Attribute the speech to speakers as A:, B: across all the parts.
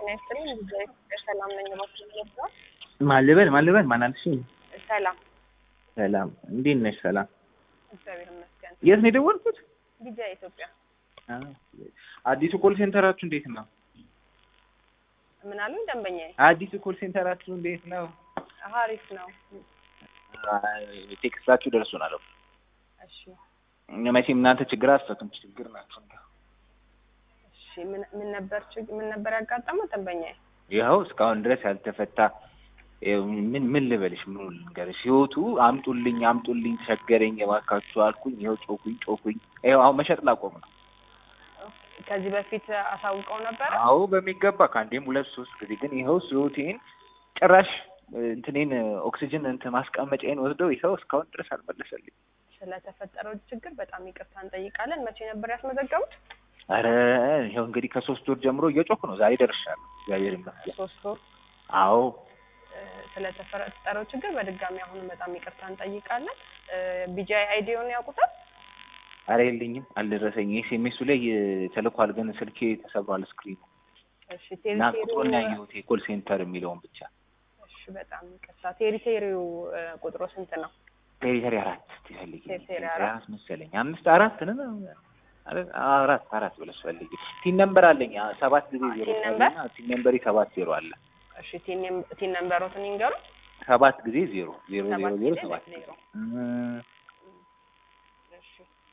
A: ጤና ይስጥልኝ። እግዚአብሔር ሰላም ነኝ። እባክህ ነው
B: ማን ልበል ማን ልበል ማን አልሽኝ?
A: ሰላም
B: ሰላም እንዴት ነሽ? ሰላም
A: እግዚአብሔር ይመስገን።
B: የት ነው የደወልኩት?
A: ጊዜ ኢትዮጵያ
B: አ፣ አዲሱ ኮል ሴንተራችሁ እንዴት ነው?
A: ምን አሉኝ ደንበኛዬ?
B: አዲሱ ኮል ሴንተራችሁ እንዴት ነው?
A: ሀሪፍ ነው።
B: ቴክስታችሁ ደርሶናል።
A: እሺ
B: መቼም እናንተ ችግር አትፈቱም፣ ችግር ናችሁ።
A: እሺ ምን ምን ነበር ችግ ምን ነበር ያጋጠመው ደንበኛዬ?
B: ይኸው እስካሁን ድረስ ያልተፈታ ይኸው ምን ምን ልበልሽ፣ ምን ልንገርሽ፣ ህይወቱ አምጡልኝ አምጡልኝ ቸገረኝ እባካችሁ አልኩኝ። ይኸው ጮኩኝ ጮኩኝ። ይኸው አሁን መሸጥ ላቆም ነው።
A: ከዚህ በፊት አሳውቀው ነበር?
B: አዎ በሚገባ ከአንዴም ሁለት ሶስት ጊዜ ግን ይኸው ህይወቴን ጭራሽ እንትኔን ኦክሲጅን እንትን ማስቀመጫዬን ወስደው ይኸው እስካሁን ድረስ አልመለሰልኝ።
A: ስለተፈጠረው ችግር በጣም ይቅርታ እንጠይቃለን። መቼ ነበር ያስመዘገቡት?
B: አረ ይኸው እንግዲህ ከሶስት ወር ጀምሮ እየጮኩ ነው። ዛሬ ደርሻለሁ። እግዚአብሔር ይመስገን።
A: ሶስት ወር
B: አዎ
A: እ፣ ስለተፈጠረው ችግር በድጋሚ አሁንም በጣም ይቅርታ እንጠይቃለን። ቢጂአይ አይዲውን ያውቁታል?
B: አረ የለኝም፣ አልደረሰኝ። ኤስኤምኤሱ ላይ ተልኳል፣ ግን ስልኬ ተሰብሯል ስክሪኑ
A: እሺ
B: እና
A: ቴሪቴሪው
B: ቁጥሩን ያየሁት የኮል ሴንተር የሚለውን ብቻ
A: እሺ በጣም ይቅርታ። ቴሪቴሪው እ፣ ቁጥሩ ስንት ነው?
B: ቴሪተሪ አራት ትፈልጊ
A: ቴሪተሪ አራት
B: መሰለኝ አምስት አራት ነው አረ- አራት አራት ብለሽ ፈልጊ። ቲን ነምበር አለኝ አ- ሰባት ጊዜ ዜሮ
A: ቲን ነምበር?
B: እና ቲን ነምበሪ ሰባት ዜሮ አለ
A: እሺ ቲን ነም- ቲን ነምበሮትን ይንገሩ።
B: ሰባት ጊዜ ዜሮ ዜሮ ዜሮ
A: ሰባት
B: ዜሮ
A: ጊዜ
B: ሰባት
A: ዜሮ።
B: እም፣
A: እሺ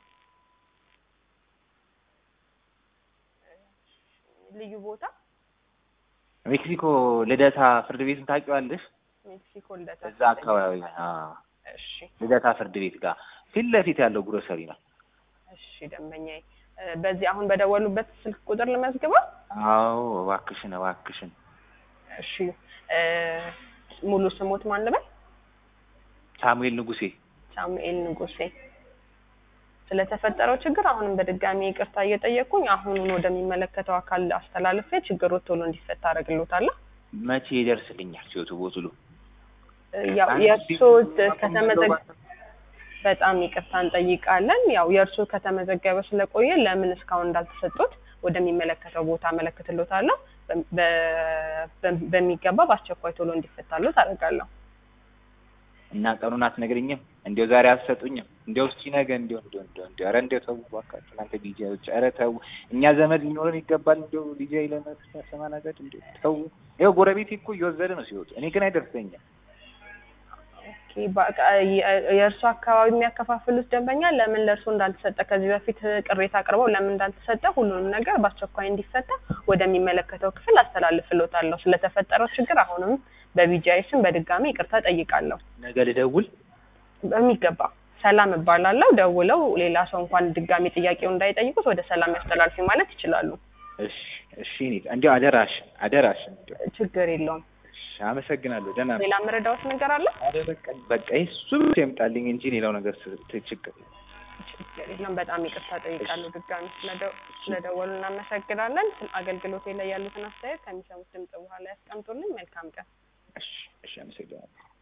A: ልዩ ቦታ
B: ሜክሲኮ ልደታ ፍርድ ቤትን ታውቂዋለሽ?
A: ሜክሲኮ ልደታ።
B: እዛ አካባቢ አ፣
A: እሺ
B: ልደታ ፍርድ ቤት ጋር ፊት ለፊት ያለው ግሮሰሪ ነው።
A: እሺ ደንበኛዬ እ፣ በዚህ አሁን በደወሉበት ስልክ ቁጥር ልመዝግበው።
B: አዎ እባክሽን እባክሽን
A: እሺ እ፣ ሙሉ ስሞት ማን ልበል?
B: ሳሙኤል ንጉሴ
A: ሳሙኤል ንጉሴ። ስለተፈጠረው ችግር አሁንም በድጋሚ ይቅርታ እየጠየቅኩኝ አሁኑን ወደሚመለከተው አካል አስተላልፌ ችግሩ ቶሎ እንዲፈታ አደርግልዎታለሁ።
B: መቼ ይደርስልኛል ሲወቱ ቦትሉ
A: ያው የእርሶ ከተመዘገ በጣም ይቅርታ እንጠይቃለን። ያው የእርሶ ከተመዘገበ ስለቆየ ለምን እስካሁን እንዳልተሰጡት ወደሚመለከተው ቦታ አመለክትልዎታለሁ። በ- በ- በሚገባ በአስቸኳይ ቶሎ እንዲፈታልዎት አደርጋለሁ።
B: እና ቀኑን አትነግሪኝም? እንዲያው ዛሬ አትሰጡኝም? እንዲያው እስኪ ነገ እንዲያው እንዲያው እንዲያው እንዲያው ኧረ እንዲያው ተው እባካችሁ እናንተ ዲጄዎች፣ ኧረ ተው። እኛ ዘመድ ሊኖረን ይገባል። እንዲያው ዲጄ ለመሰማናገድ እንዲያው ተው። ይኸው ጎረቤቴ እኮ እየወሰደ ነው ሲወጡ፣ እኔ ግን አይደርሰኝም።
A: ኦኬ፣ በቃ የ- የእርሶ አካባቢ የሚያከፋፍሉት ደንበኛ ለምን ለእርሶ እንዳልተሰጠ ከዚህ በፊት ቅሬታ አቅርበው ለምን እንዳልተሰጠ ሁሉንም ነገር በአስቸኳይ እንዲፈታ ወደሚመለከተው ክፍል አስተላልፍልዎታለሁ። ስለተፈጠረው ችግር አሁንም በቢጂአይ ስም በድጋሚ ይቅርታ ጠይቃለሁ።
B: ነገ ልደውል።
A: በሚገባ ሰላም እባላለሁ። ደውለው ሌላ ሰው እንኳን ድጋሚ ጥያቄው እንዳይጠይቁት ወደ ሰላም ያስተላልፊ ማለት ይችላሉ።
B: እሺ እሺ። እኔ እንዲያው አደራሽን አደራሽን እንዲያው
A: ችግር የለውም።
B: እሺ፣ አመሰግናለሁ። ደህና ነው።
A: ሌላ መረዳዎት ነገር አለ?
B: ኧረ በቃ በቃ እሱ ብቻ ይምጣልኝ እንጂ ሌላው ነገር ስ- ት- ችግር
A: ችግር የለም። በጣም ይቅርታ ጠይቃለሁ። ድጋሚ ስለደ- ስለደወሉ እናመሰግናለን። አገልግሎቴ ላይ ያሉትን አስተያየት ከሚሰሙት ድምጽ በኋላ ያስቀምጡልኝ። መልካም ቀን።
B: እሺ እሺ፣ አመሰግናለሁ።